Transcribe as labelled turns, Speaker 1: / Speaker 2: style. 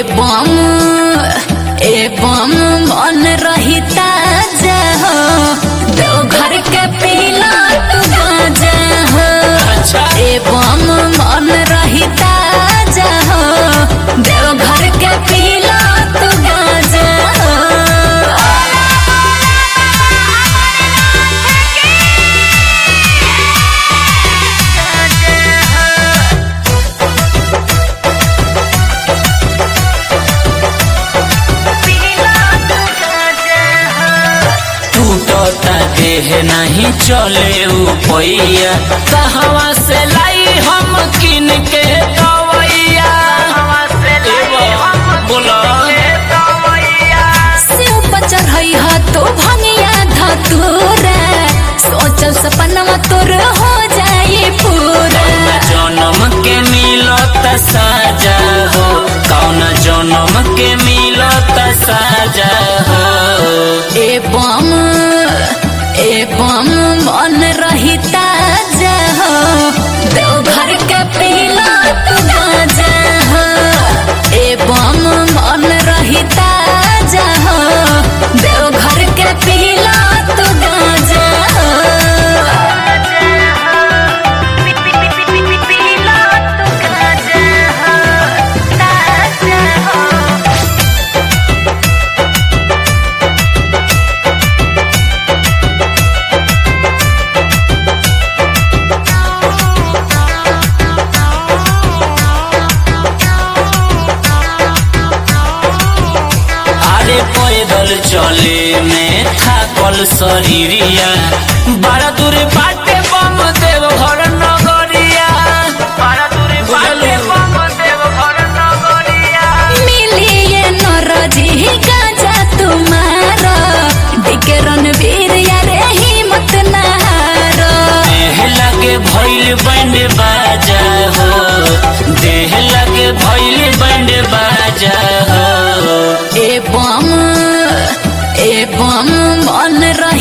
Speaker 1: बम ए बम मन रही ताजा हो देवघर के पीला तू गाजा हो
Speaker 2: अच्छा
Speaker 1: ए बम मन रही ताजा हो देवघर के पीला तू गाजा हो
Speaker 2: टूटता देह नहीं चले पैया कहवा से लाई हम किन के दवैया बोला
Speaker 1: शिव पर चढ़ई ह तो भंगिया धतूरा सोचल सपनवा तोर हो जाए पूरा
Speaker 2: जन्म के मिलत साजा हो कौन जन्म के मिलत साजा हो
Speaker 1: ए बम ए बम मन रही ताजा हो देवघर के पीला तू गाजा हो ए बम मन रही ताजा हो देवघर के पीला तू गाजा हो
Speaker 2: अरे पैदल चले में थाकल शरीरिया बड़ा दूर बाटे बम देव घर नगरिया बड़ा दूर बाटे बम देव घर नगरिया
Speaker 1: मिलिए नरजी गाजा तुम्हारा दिके रणवीर यारे हिम्मत नहारो
Speaker 2: देह लगे भइल बैंड बाजा हो देह लगे भइल बैंड बाजा हो
Speaker 1: ए बम ए बम मन